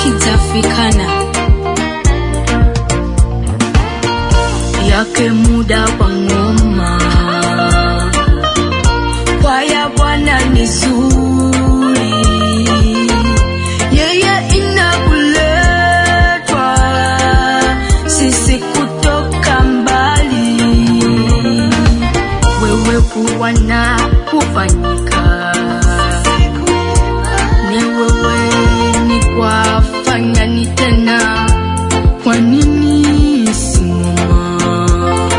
hakitafikana yake muda wa ngoma kwaya Bwana ni zuri, yeye inakuletwa sisi kutoka mbali, wewe kuwa na kufanyika ni wewe ni kwafanya ni tena, kwa nini simama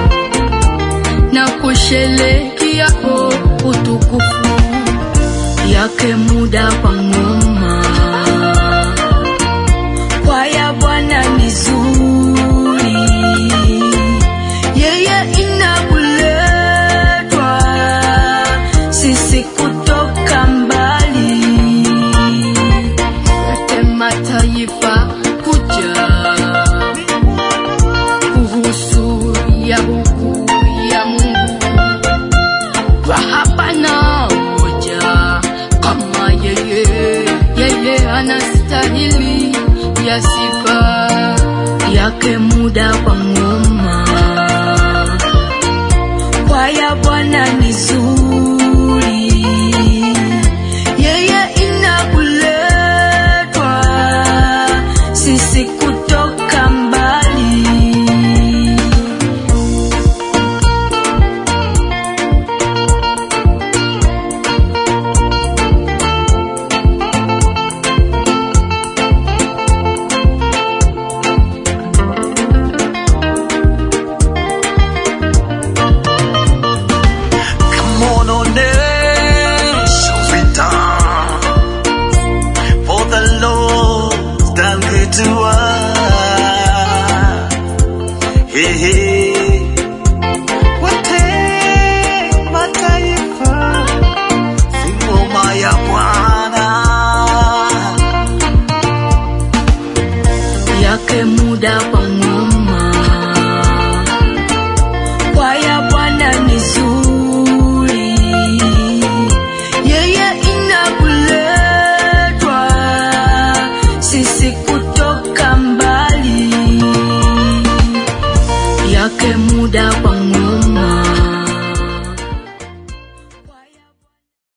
na kusherehekea o utukufu yake muda wa ngoma kwaya Bwana ni zuri, yeye inakuletwa sisi kutoka mbali, yote mataifa kuja kuhusu ya huku ya Mungu kwa hapana moja kama yeye, yeye anastahili ya sifa yake muda wa ngoma kwaya Bwana ni zuri, yeye inakuletwa sisi kutoka mbali. Come on, onyesha vita. For the Lord done good to us. Hey, hey.